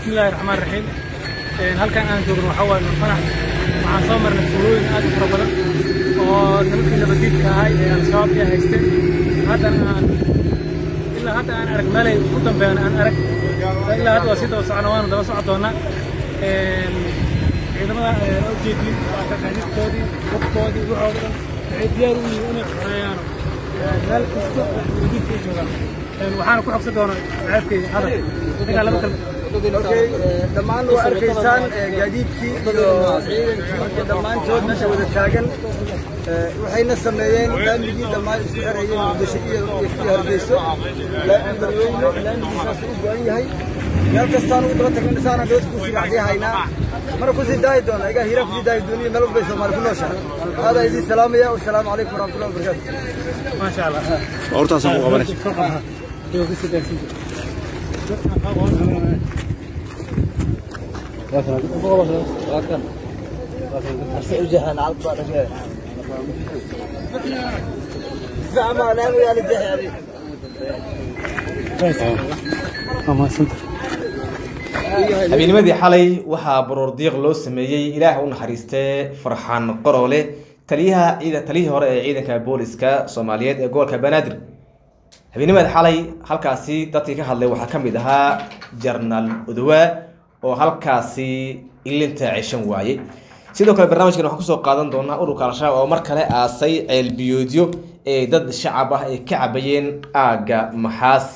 bismillahi raxmaan raxiim halkan aan joogno waxaa waaye nurfanax waxaan soo marnay tuulooyin aad u fara badan oo nimankii nabadiidka ahay ee al-shabaab ay haysteen haddana aan ilaa hadda aan arag meelay ku dambeeyaan aan arag ilaa hadda waa sii daba socona waanu daba soco doonaa ciidamada ujeedin waa taqaaniidkoodii hubkoodii waxooda dhan waxay diyaar u yihiin inay xoreeyaan meel kasta oo nabadiidka ay joogaan waxaana ku xogsan doonaa ceebkeyga hadal inagaa laba kalma dhammaan waa arkaysaan gaadiidkii iyo ciidankii dhammaantood meesha wada taagan waxayna sameeyeen laamigii dhammaan isku xerayeen muqdisho iyo iyo hargeyso laami dadweyne laamigiisaas u go-an yahay meel kastaan ugu daba tagna isaana dood kusii racdii haynaa mana kusii daahi doona igaa hiraa kusii daahi dooniyo meel walbay soomaali ku nooshahay aadaa idiin salaamaya wasalaamu calaykum waraxmatullahi wabarakaatu maasha allah hortaasaan ku qabanay habeennimadii xalay waxaa baroor diiq loo sameeyey ilaah u naxariistee farxaan qorole taliyaha ciidan taliyihii hore ee ciidanka booliska soomaaliyeed ee gobolka banaadir habeennimadii xalay halkaasi dadkii ka hadlay waxaa ka mid ahaa jarnaal odowa oo halkaasi ilinta ceshan waayey sidoo kale barnaamijkan waxaan kusoo qaadan doonaa ururka al-shabaab oo mar kale aasay ceelbiyoodyo ee dad shacab ah ay ka cabayeen aagga maxaas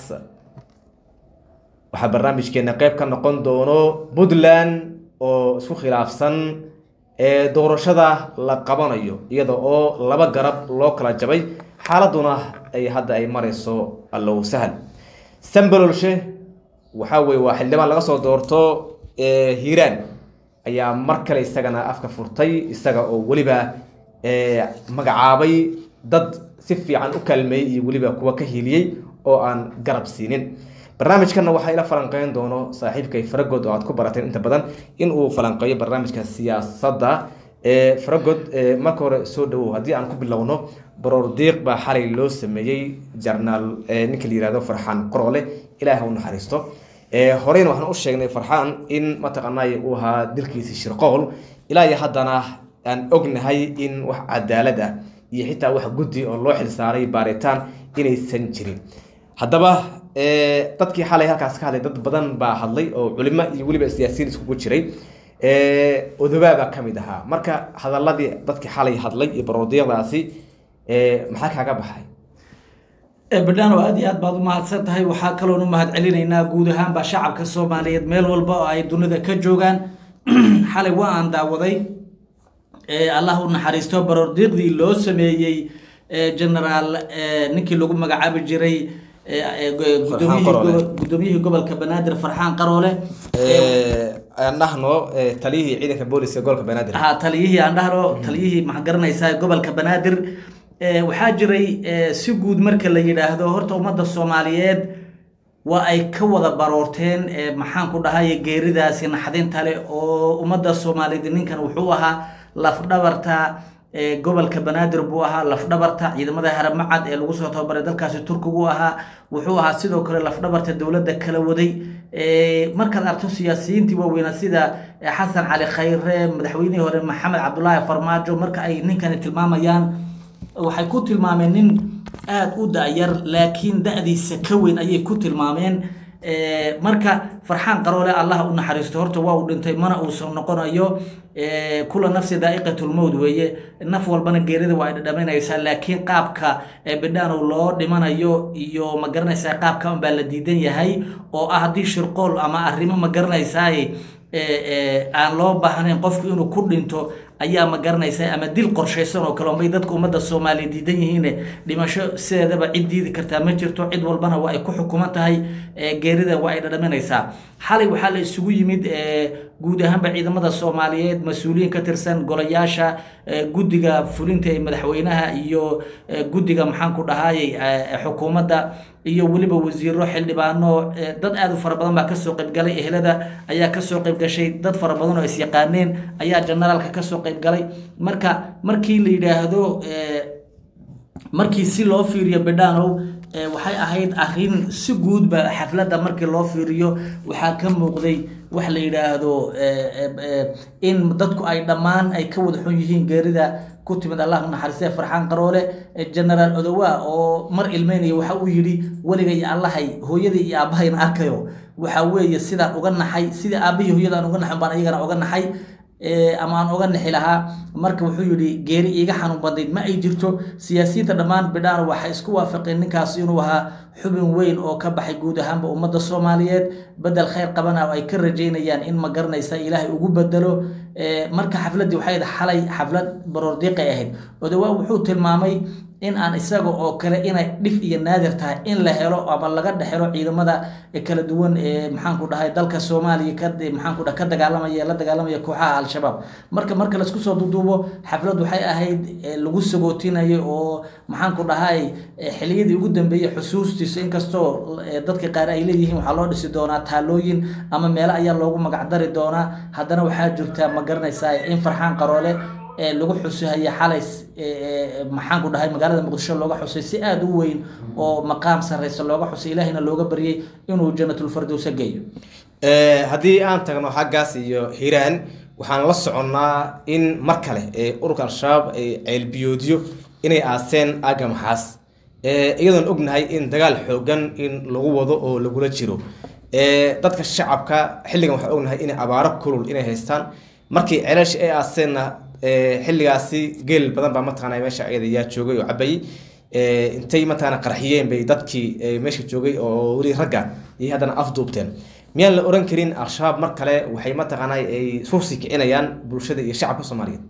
waxaa barnaamijkeena qeyb ka noqon doono puntland oo isku khilaafsan ee doorashada la qabanayo iyada oo laba garab loo kala jabay xaaladuna ay hadda ay marayso allow sahal sambalolshe waxaa weye waa xildhibaan laga soo doorto hiiraan ayaa mar kale isagana afka furtay isaga oo weliba magacaabay dad si fiican u kaalmeeyey iyo weliba kuwa ka hiiliyey oo aan garab siinin barnaamijkana waxaa ila falanqeyn doono saaxiibkay faragod oo aad ku barateen inta badan in uu falanqeeyo barnaamijka siyaasadda faragod marka hore soo dhawow haddii aan ku bilowno baroor diiq baa xalay loo sameeyey jarnaal ninka la yihahdo farxaan qorole ilaah u naxariisto horeyna waxaan u sheegnay farxaan in mataqaanay uu ahaa dilkiisi shirqool ilaa iyo haddana aan ognahay in wax cadaalad ah iyo xitaa wax guddi oo loo xilsaaray baaritaan inaysan jirin haddaba dadkii xalay halkaas ka hadlay dad badan baa hadlay oo culimo iyo weliba siyaasiyiin iskugu jiray odobaa baa ka mid ahaa marka hadaladii dadkii xalay hadlay iyo baroodiiqdaasi maxaa kaaga baxay badhaan oo aad iyo aad baad u mahadsan tahay waxaa kaloon u mahad celinaynaa guud ahaanba shacabka soomaaliyeed meel walba oo ay dunida ka joogaan xalay waa aan daawaday allah u naxariisto baroordiiqdii loo sameeyey genaraal ninkii lagu magacaabi jiray gudoomiyihii gobolka banaadir farxaan qaroole aan dhahno taliyihii ciidanka booliska gobolka banaadir ha taliyihii aan dhahno taliyihii maxaa garanaysaa gobolka banaadir waxaa jiray si guud marka la yidhaahdo horta ummadda soomaaliyeed waa ay ka wada baroorteen maxaan ku dhahay geeridaasi naxdinta leh oo ummadda soomaaliyeed ninkan wuxuu ahaa lafdhabarta gobolka banaadir buu ahaa lafdhabarta ciidamada haramacad ee lagu soo tababaray dalkaasi turkigu ahaa wuxuu ahaa sidoo kale lafdhabarta dowladda kala waday markaad arto siyaasiyiintii waaweynaa sida xasan cali khayre madaxweynihii hore maxamed cabdulaahi farmaajo marka ay ninkani tilmaamayaan waxay ku tilmaameen nin aada u da-yar laakiin da-diisa ka weyn ayay ku tilmaameen marka farxaan qaroole allah u naxariisto horta waa uu dhintay mana uusan noqonayo kula nafsi daa'iqatulmowd weeye naf walbana geerida waa ay dhadhaminaysaa laakiin qaabka bidhaanow loo dhimanayo iyo ma garanaysaa qaabka unbaa la diidan yahay oo ah haddii shirqool ama arrimo ma garanaysaa aan loo baahnayn qofku inuu ku dhinto ayaa ma garanaysaa ama dil qorshaysan oo kale unbay dadka ummadda soomaaliya diidan yihiin dhimasho sideedaba cid diidi kartaa ma jirto cid walbana waa ay ku xukuman tahay geerida waa ay dhadhaminaysaa xalay waxaa la isugu yimid guud ahaanba ciidamada soomaaliyeed mas-uuliyiin ka tirsan golayaasha guddiga fulinta ee madaxweynaha iyo guddiga maxaan ku dhahaayey xukuumadda iyo weliba wasiiro xildhibaano dad aada u fara badan baa kasoo qaybgalay ehlada ayaa kasoo qaybgashay dad fara badan oo isyaqaaneen ayaa generaalka kasoo qaybgalay marka markii la yidhaahdo markii si loo fiiriyo bidhaanow ee, waxay ahayd arrin si guudba xafladda markii loo fiiriyo waxaa ka muuqday wax la yidhaahdo ee, ee, ee, in dadku ay dhammaan ay ka wada xun yihiin geerida ku timid allah u naxariistay farxaan qaroole ee, generaal odowa oo mar ilmeynaya waxa uu yidhi weliga iyo allahay hooyadii iyo aabbahayn arkayo waxa weeye sidaan uga naxay sidii aabbahii hooyadaan uga naxay baan iyagana uga naxay ee, ama aan uga nixi lahaa marka wuxuu yidhi geeri iiga xanuun badnayd ma ay jirto siyaasiyiinta dhammaan bidhaan waxay isku waafaqeen ninkaas inuu ahaa xubin weyn oo ka baxay guud ahaanba ummadda soomaaliyeed bedel khayr qabana oo ay ka rajaynayaan in ma garanaysa ilaahay ugu bedelo ee, marka xafladdii waxay ahayd xalay xaflad baroordiiqay ahayd odawaa wuxuu tilmaamay in aan isaga oo kale inay dhif iyo naadir tahay in la helo ama laga dhexelo ciidamada kala duwan ee maxaanku dhahay dalka soomaaliya ka maxaanku dhahay ka dagaalamaya la dagaalamaya kooxaha al-shabaab marka marka laisku soo duuduubo xaflad waxay ahayd ee lagu sagootinayo oo maxaanku dhahay ee xiliyadii ugu dambeeyey xusuustiisa inkastoo ee dadka qaar ay leeyihiin waxaa loo dhisi doonaa taalooyin ama meelo ayaa loogu magacdari doonaa haddana waxaa jirta ma garanaysaa in farxaan qaroole ee lagu xusihaya xalay maxaan ku dhahay magaalada muqdisho looga xusay si aada u weyn oo maqaam sarreysa looga xusay ilaahina looga baryay inuu janatulfardowsa geeyo Eh, haddii aan tagno xaggaas iyo hiiraan waxaan la soconnaa in mar kale ee ururka al-shabaab ay ceelbiyoodyo inay aaseen aaga maxaas Eh, iyadoon ognahay in dagaal xoogan in lagu wado oo lagula jiro Eh, dadka shacabka xilligan waxaan ognahay inay abaaro kulul inay haystaan markii ceelasha ay aaseenna eh, xilligaasi geel badan baa mataqaana meesha ayada yaa joogay oo cabayay Eh, intay mataqaana qarxiyeen bay dadkii eh, meesha joogay oo weli ragga iyo haddana afduubteen miyaan la oran karin al-shabaab mar kale waxay mataqaana ay sursi kicinayaan bulshada iyo shacabka soomaaliyeed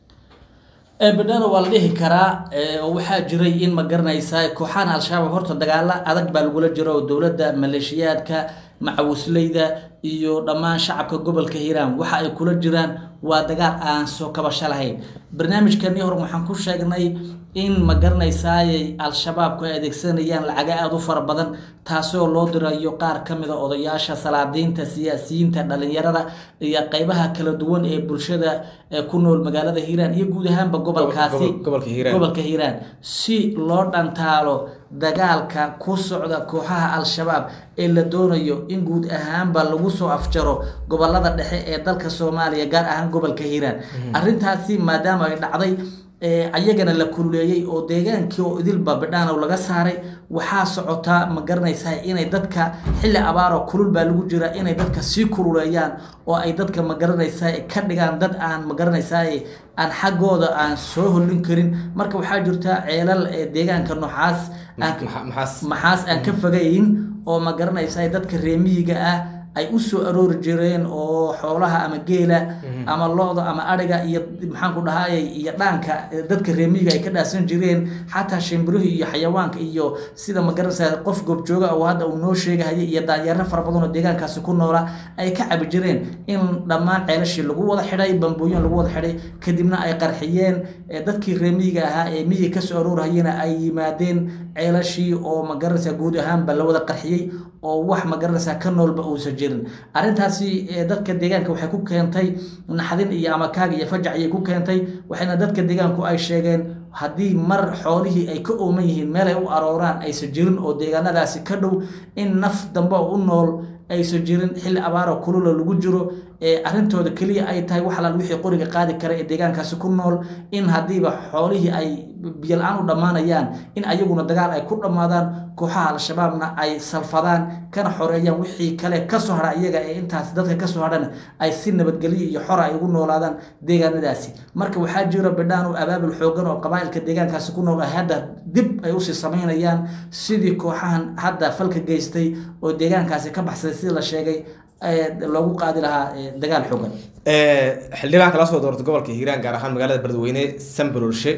bedhana waa la dhihi karaa ee, oo waxaa jiray in ma garanaysaa kooxahan al-shabaab horta dagaalo adag baa lagula jiro oo dowladda maleeshiyaadka macawisleyda iyo dhammaan shacabka gobolka hiiraan waxa ay kula jiraan waa dagaal aan soo kabasho lahayn barnaamijkanii hore waxaan ku sheegnay in ma garanaysaayay al-shabaabku ay adeegsanayaan lacaga aada u fara badan taasoo loo dirayo qaar ka mid a odayaasha salaadiinta siyaasiyiinta dhalinyarada iyo qeybaha kala duwan ee bulshada ee ku nool magaalada hiiraan iyo guud ahaanba gobolkaasi gobol- gobolka Hiiraan. gobolka hiiraan si loo dhantaalo dagaalka ku socda kooxaha al-shabaab ee la doonayo in guud ahaanba lagu soo afjaro gobolada dhexe ee dalka soomaaliya gaar ahaan gobolka hiiraan arrintaasi maadaama ay dhacday ee ayagana la kululeeyey oo deegaankii oo idilba bidhaanow laga saaray waxaa socotaa ma garanaysaa inay dadka xilli abaaroo kulul baa lagu jira inay dadka sii kululeeyaan oo ay dadka ma garanaysaa ka dhigaan dad aan ma garanaysaa aan xaggooda aan soo hollin karin marka waxaa jirta ceelal ee deegaanka noocaas aan Maxa- maxaas maxaas aan ka fogayn oo ma garanaysaa dadka reemiyiga ah ay u soo aroori jireen oo xoolaha ama geela ama lo-da ama adhiga iyo maxaan ku dhahay iyo dhaanka eh, dadka reemiyiga ay ka dhaasan jireen xataa shimbirihii iyo xayawaanka iyo sida ma garanaysaa qof goobjooga oo hadda uu noo sheegahaya iyo daanyeero fara badan oo deegaankaasi ku noola ay ka cabi jireen in dhammaan ceelashii lagu wada xidhay bambooyin lagu wada xidhay kadibna ay qarxiyeen eh, dadkii reemiyiga ahaa ee miyiga kasoo aroorhayana ay yimaadeen ceelashii oo ma garanaysaa guud ahaanba la wada qarxiyey oo wax ma garanaysaa ka noolba uusan jirin arrintaasi eh, dadka deegaanka waxay ku keentay naxdin iyo amakaag iyo fajac ayay ku keentay waxayna dadka deegaanku ay sheegeen haddii mar xoolihii ay ka ooman yihiin meel ay u arooraan aysan jirin oo deegaanadaasi ka dhow in naf dambe oo u nool aysan jirin xilli abaaro kulula lagu jiro ee arrintooda keliya ay tahay wax alaal wixii qoriga qaadi kara ee deegaankaasi ku nool in haddiiba xoolihii ay biyo la-aan u dhammaanayaan in ayaguna dagaal ay ku dhammaadaan kooxaha al-shabaabna ay salfadaan kana xoreeyaan wixii kale kasoo hadha iyaga ee intaas dadka kasoo hadhana ay si nabadgelyo iyo xora ay ugu noolaadaan deegaanadaasi marka waxaa jira bidhaan oo abaabul xoogan oo qabaa'ilka deegaankaasi ku nool ay hadda dib ay usii samaynayaan sidii kooxahan hadda falka geystay oo deegaankaasi ka baxsaday sida la sheegay ee loogu qaadi lahaa ee, dagaal xoogan xildhibaanka la soo doortay gobolka hiiraan gaar ahaan magaalada beledweyne sambalolshe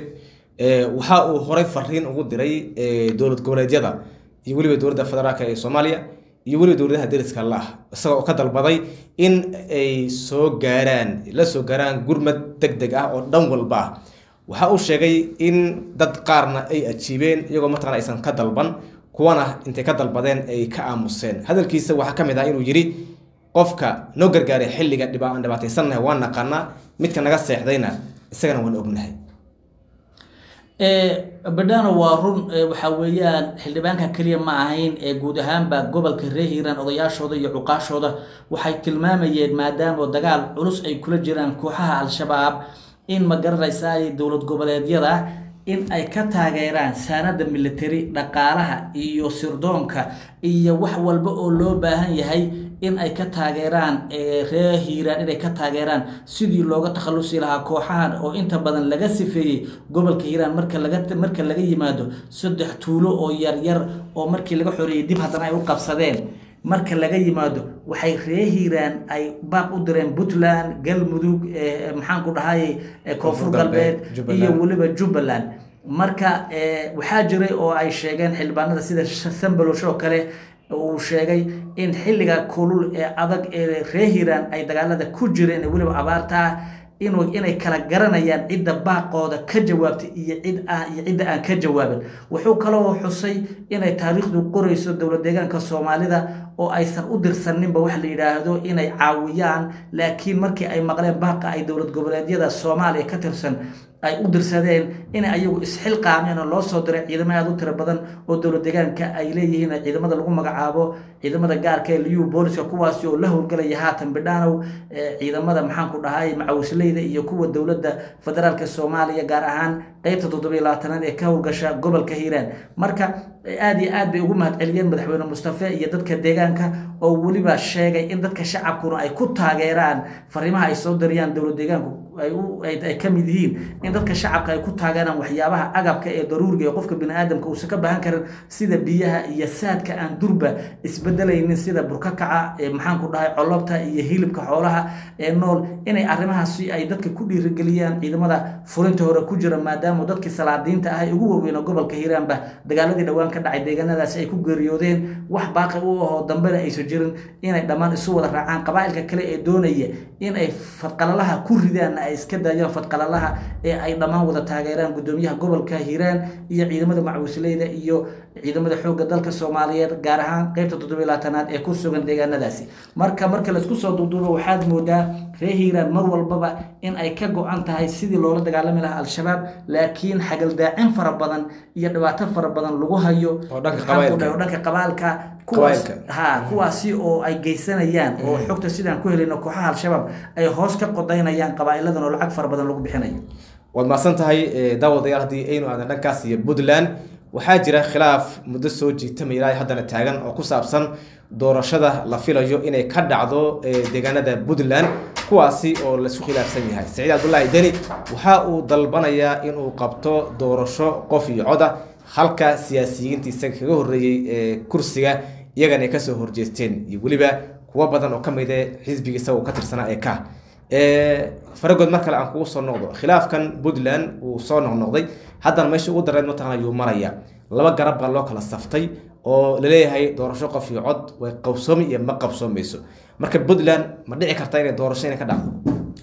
waxa uu horey fariin ugu diray eh, dowlad goboleedyada iyo weliba dowladda federaalk ee soomaaliya iyo weliba dowladaha deriska la ah isaga oo ka dalbaday in ay soo gaaraan la soo gaaraan gurmad deg deg ah oo dhan walba ah waxa uu sheegay in dad qaarna ay ajiibeen iyagoo mataqana aysan ka dalban kuwana intay ka dalbadeen ay ka aamuseen hadalkiisa waxaa ka mid ah inuu yidhi qofka noo gargaaray xilliga dhiba aan dhibaataysannahay waan naqaanaa midka naga seexdayna isagana waan ognahay badhano waa run waxaa weeyaan xildhibaanka keliya ma ahayn ee guud ahaanba gobolka reer hiiraan odayaashooda iyo cuqaashooda waxay tilmaamayeen maadaama dagaal culus ay kula jiraan kooxaha al-shabaab in ma garanaysaa dowlad goboleedyada in ay ka taageeraan saanada military dhaqaalaha iyo sirdoonka iyo wax walba oo loo baahan yahay in ay ka taageeraan reer hiiraan inay ka taageeraan sidii looga takhalusi lahaa kooxahan oo inta badan laga sifeeyey gobolka hiiraan marka laga marka laga yimaado saddex tuulo oo yaryar oo markii laga xoreeyey dib haddana ay u qabsadeen marka laga yimaado waxay reer hiiraan ay baaq u direen puntland galmudug maxaan ku dhahay koonfur galbeed iyo weliba jubbaland marka waxaa jiray oo ay sheegeen xildhibaanada sida sambalosh oo kale uu sheegay in xilliga kulul ee adag ee reer hiiraan ay dagaalada ku jireen ee weliba abaarta ah inuu inay kala garanayaan cidda baaqooda ka jawaabtay iyo cid ah iyo cidda aan ka jawaabin wuxuu kaloo xusay inay taariikhdu qorayso dowlad deegaanka soomaalida oo aysan u dirsaninba wax la yidhaahdo inay caawiyaan laakiin markii ay maqleen baaqa ay dowlad goboleedyada soomaaliya ka tirsan ay u dirsadeen inay ayagu isxilqaameen oo loo soo diray ciidamo aada u tiro badan oo dowlad deegaanka ay leeyihiin ciidamada lagu magacaabo ciidamada gaarka ee liyu booliska kuwaasi oo la howlgalaya haatan bidhaanow ciidamada maxaan ku dhahay macawisleyda iyo kuwa dowladda federaalka soomaaliya gaar ahaan qeybta toddobiyo labaatanaad ee ka howlgasha gobolka hiiraan marka aada iyo aad bay ugu mahadceliyeen madaxweyne mustafe iyo dadka deegaanka oo weliba sheegay in dadka shacabkuna ay ku taageeraan fariimaha ay soo diriyaan dowlad deegaanku ay ka mid yihiin in dadka shacabka ay ku taageeraan waxyaabaha agabka ee daruuriga ee qofka biniaadamka uusan ka baahan karin sida biyaha iyo saadka aan durba isbedelaynin sida burkakaca maxaan ku dhahay colobta iyo hilibka xoolaha ee nool inay arrimahaasi ay dadka ku dhiirigeliyaan ciidamada furinta hore ku jira maadaama dadkii salaadiinta ah ee ugu waaweyna gobolka hiiraanba dagaaladii dhowaan ka dhacay deegaanadaasi ay ku geeriyoodeen wax baaqi u ahoo dambena aysan jirin inay dhammaan isu wada raacaan qabaa'ilka kale ee doonaya in ay fadqalalaha ku ridaan ay iska daayaan fadqalalaha ee ay dhammaan wada taageeraan gudoomiyaha gobolka hiiraan iyo ciidamada macwisleyda iyo ciidamada xoogga dalka soomaaliyeed gaar ahaan qeybta toddobiyo labaatanaad ee ku sugan deegaanadaasi marka marka laisku soo duuduubo waxaad moodaa reer hiiraan mar walbaba in ay ka go-an tahay sidii loola dagaalami lahaa al-shabaab laakiin xagaldaacin fara badan iyo dhibaato fara badan lagu hayo oo dhanka qabaa'ilka. oo dhanka qabaalka kuwaas Qabaa'ilka. ha kuwaasi oo ay geysanayaan oo xogta sidaan ku helayno kooxaha al-shabaab ay hoos ka qodaynayaan qabaa'iladan oo lacag fara badan lagu bixinayo waad mahadsan tahay eh, daawadayaal haddii aynu aadan dhankaas iyo puntland waxaa jira khilaaf muddo soo jiitama ilaa haddana taagan oo ku saabsan doorashada la filayo inay ka dhacdo eh, deegaanada puntland kuwaasi oo laisku khilaafsan yahay saciid cabdullaahi deni waxa uu dalbanayaa inuu qabto doorasho qof iyo coda halka siyaasiyiinta isaga kaga horreeyey ee kursiga iyagana ay kasoo horjeesteen iyo weliba kuwo badan oo ka mid eh xisbigiisa uu ka tirsanaa ee ka faragood mar kale aan kugu soo noqdo khilaafkan puntland uu soo noqnoqday haddana meesha ugu dareed mataqana ayuu maraya laba garab baa loo kala saftay oo laleeyahay doorasho qof iyo cod way qabsoomi iyo ma qabsoomayso marka puntland ma dhici karta inay doorasho inay ka dhacdo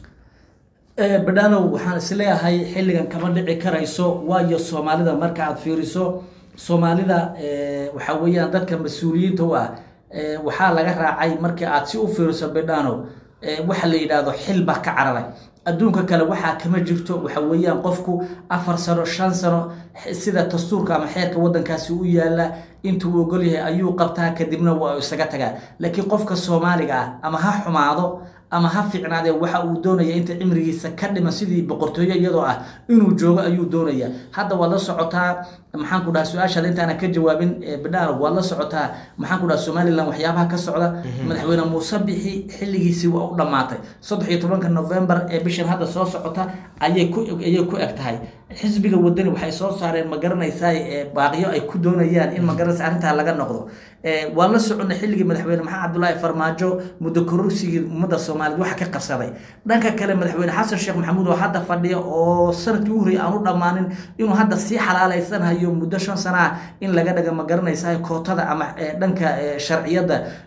badhanow waxaan isleeyahay xilligan kama dhici karayso waayo soomaalida marka aad fiiriso soomaalida eh, waxaa weeyaan dadka mas-uuliyiinta u ah eh, waxaa laga raacay markii aad si u fiiriso badhanow eh, waxa la yidhaahdo xil baa ka cararay adduunka kale waxaa kama jirto waxa weeyaan qofku afar sano shan sano sida dastuurka ama xeerka wadankaasi u yaala intuu ogol yahay ayuu qabtaa kadibna waa isaga tagaa laakiin qofka soomaaliga ah ama ha xumaado ama ha fiicnaadee waxa uu doonaya inta cimrigiisa ka dhiman sidii boqortooyo iyadoo ah inuu joogo ayuu doonaya hadda waad la socotaa maxaan ku dhaha su-aashaada intaana ka jawaabin bidhaar waad la socotaa maxaan ku dhaha somalilan waxyaabaha ka socda madaxweyne muuse bixi xilligiisii waa u dhammaatay saddex iyo tobanka november ee bishan hadda soo socota ayay ku ayay ku eg tahay xisbiga wadani waxay soo saareen ma garanaysaa baaqiyo ay ku doonayaan in ma garanaysa arrintaa laga noqdo waan la soconnay xilligii madaxweyne maxamed cabdulaahi farmaajo muddo kororsigii ummadda soomaaliyeed waxa ka qabsaday dhanka kale madaxweyne xasan sheekh maxamuud oo hadda fadhiya oo sanadkii u horreeyay aan u dhammaanin inuu hadda sii xalaalaysanhayo muddo shan sana ah in laga dhaga ma garanaysaa kootada ama dhanka sharciyadda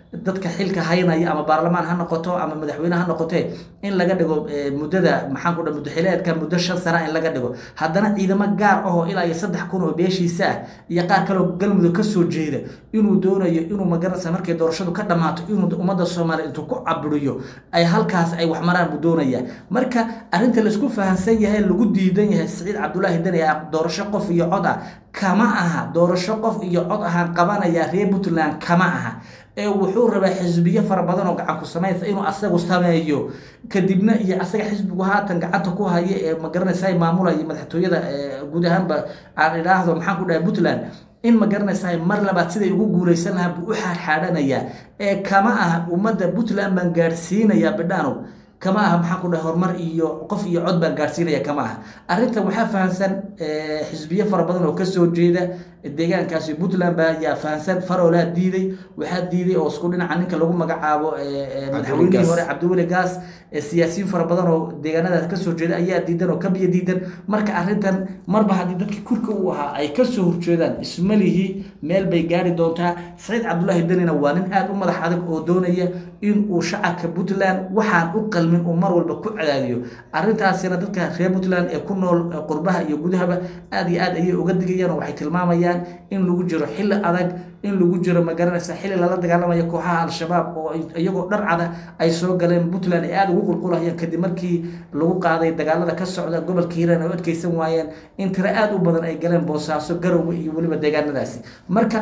dadka xilka haynaya ama baarlamaan ha noqoto ama madaxweyne ha noqotee in laga dhigo muddada maxaan ku dhaha muddaxileedka muddo shan sana in laga dhigo haddana ciidamo gaar ahoo ilaa iyo saddex kun oo beeshiisa ah iyo qaar kaleo galmudug ka soo jeeda inuu doonayo inuu magaranaysa markay doorashadu ka dhammaato inuu ummadda soomaaliya intuu ku cabiriyo ay halkaas ay wax maraan buu doonayaa marka arrinta laisku fahamsan yahay lagu diidan yahay siciid cabdulaahi deni doorasho qof iyo cod ah kama aha doorasho qof iyo cod ahaan qabanaya reer puntland kama aha ee wuxuu rabaa xisbiyo fara badan oo gacan ku samaysa inuu asagu sameeyo kadibna iyo asaga xisbigu haatan gacanta ku haya ee magaranaysa maamulaya madaxtooyada guud ahaanba aan idhaahdo maxaan ku dhahay puntland in ma garanaysaa mar labaad siday ugu guulaysan lahaa buu u xaadxaadhanayaa ee kama aha ummadda puntland baan gaadhsiinayaa bidhaanow kama aha maxaan ku dhahay horumar iyo qof iyo cod baan gaadhsiinaya kama aha arrintan waxaa fahamsan xisbiyo fara badan oo kasoo jeeda deegaankaasi puntland baa yaa fahamsan faroolaa diiday waxaa diiday oo isku dhinaca ninka lagu magacaabo madaxweynihii hore cabdiweli gaas siyaasiyiin fara badan oo deegaanadaas kasoo jeeda ayaa diidan oo kabiya diidan marka arrintan marba haddii dadkii kurka u ahaa ay kasoo horjeedaan ismalihii meel bay gaari doontaa saciid cabdulaahi denina waa nin aada u madax adag oo doonaya in uu shacabka puntland waxaan u qalmin uu mar walba ku cadaadiyo arrintaasina dadka reer puntland ee ku nool qurbaha iyo gudahaba aada iyo aad ayay uga digayaan oo waxay tilmaamayaan in lagu jiro xilli adag in lagu jiro magaranaysa xilli lala dagaalamayo kooxaha al-shabaab oo iyagoo dhar cada ay soo galeen puntland ay aada ugu qulqulayaan kadib markii lagu qaaday dagaalada ka socda gobolka hiiraan ay u adkeysan waayeen in tiro aada u badan ay galeen boosaaso garowe iyo weliba deegaanadaasi marka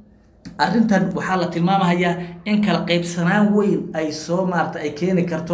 arrintan waxaa la tilmaamahayaa in kala qaybsanaan weyn ay soo maarata ay keeni karto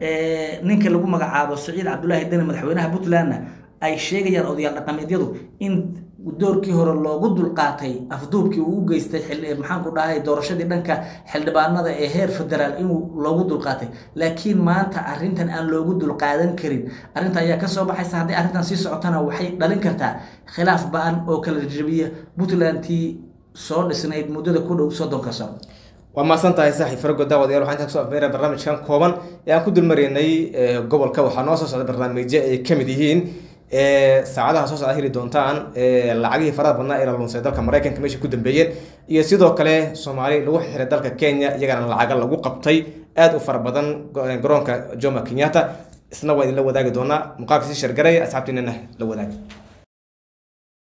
ninka lagu magacaabo saciid cabdulaahi deni madaxweynaha puntlandna ay sheegayaan odayaal dhaqameedyadu in doorkii hore loogu dulqaatay afduubkii uu u geystay maxaan ku dhahay doorashadii dhanka xildhibaanada ee heer federaal inuu loogu dulqaatay laakiin maanta arrintan aan loogu dulqaadan karin arrinta ayaa kasoo baxaysa haddii arrintan sii socotana waxay dhalin kartaa khilaaf ba-an oo kala jabiya puntlandtii soo dhisnayd muddada ku dhow soddonka sano waa mahadsan tahay saaxiib farago daawadayaal waxaan intaa kusoo afmeera barnaamijkan kooban ee aan ku dulmaraynay gobolka waxaa noo soo socda barnaamijyo ay ka mid yihiin saacadaha soo socda heli doontaan lacagihii faraha badnaa ee la lunsay dalka maraykanka meesha ku dambeeyeen iyo sidoo kale soomaali lagu xiray dalka kenya iyagana lacaga lagu qabtay aada u fara badan garoonka jomo kenyatta isna waa idinla wadaagi doonaa muuqaalka sii shargaray asxaabtiinana la wadaagi